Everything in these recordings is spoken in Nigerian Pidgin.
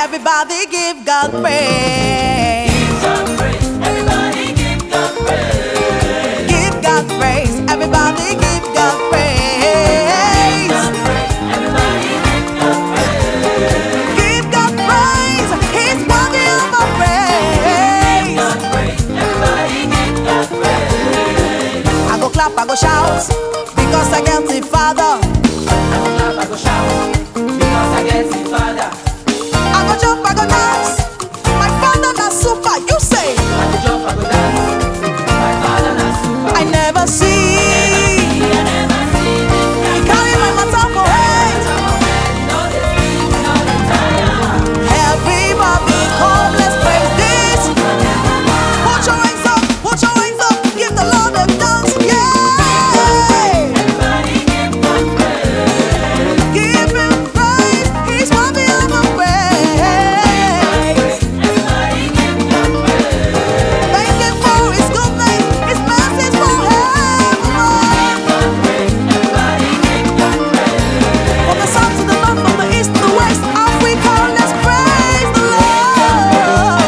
Everybody give God praise. Everybody give God praise. Give God praise. Everybody give God praise. Everybody give God praise. Give God praise. He's worthy of our praise. God praise. Everybody give God praise. I go clap, I go shout because I get the Father. I go clap, I go shout because I get it, Father. I go jump, I go dance. My Father na super. You say I go jump, I go dance. My Father na super. I never see. I never see this He carry my matter for head. No, they sleep, no, they tire. Everybody come, let's praise this. Put your hands up, put your hands up, give the Lord a dance, yeah. Everybody give God praise. Give him praise, he's worthy of our praise. Everybody give God praise. Thank him for his goodness, his mercies forevermore. Everybody give God praise. From the south to the north, from the east to the west, Africa, let's praise the Lord.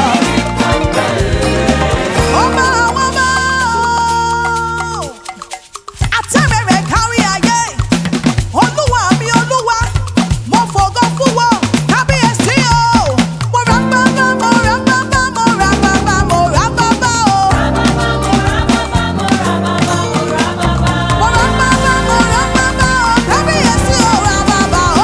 Ọba àwọn ọba o. Àtẹ̀rẹ̀rẹ̀ kárí ayé. Olúwa mi olúwa, mo fògo fún wọn. Kábíyèsí o. Mo ra bàbá, mo ra bàbá, mo ra bàbá, mo ra bàbá o. Mo ra bàbá, mo ra bàbá o. Kábíyèsí o, ra bàbá o.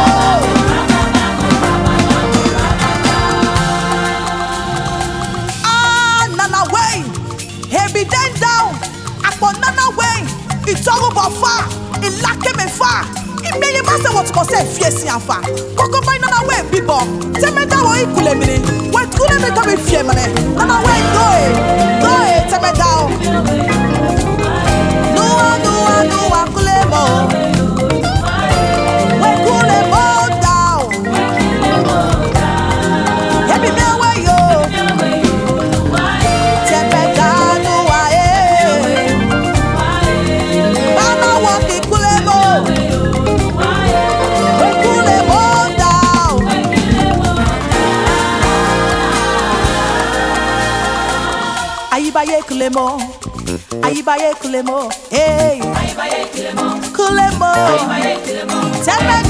Ah, nana way, ebi den down, akpọ nana way, ìtọ́rùbọ̀ fa, ìlàkẹ́mẹ̀ fa, ìmẹ̀yẹ bá ṣe wọ̀tùkọ̀ sẹ́ fi èsì àfà, kókó báyìí nana way bíbọ̀, tẹ́mẹ́dáwọ̀ ìkùlẹ̀ mi ni, wẹ̀tùkúlẹ̀ mi kọ́ mi fi èmọ̀ nẹ̀, nana way dóye, dóye tẹ́mẹ́dáwọ̀. Nuwa nuwa nuwa kúlẹ̀ mọ̀, wẹ̀kúlẹ̀ mọ̀ down, ebi mi ẹ̀wẹ̀ yóò. Tẹ̀mẹ̀dánù ayé. Bàbá wọ kí kúlẹ̀ mọ́. Kúlẹ̀ mọ́ dà o. Ayíbáyé kúlẹ̀ mọ́. Ayíbáyé kúlẹ̀ mọ́. Hey. Kúlẹ̀ mọ́. Tẹ̀mẹ̀dánù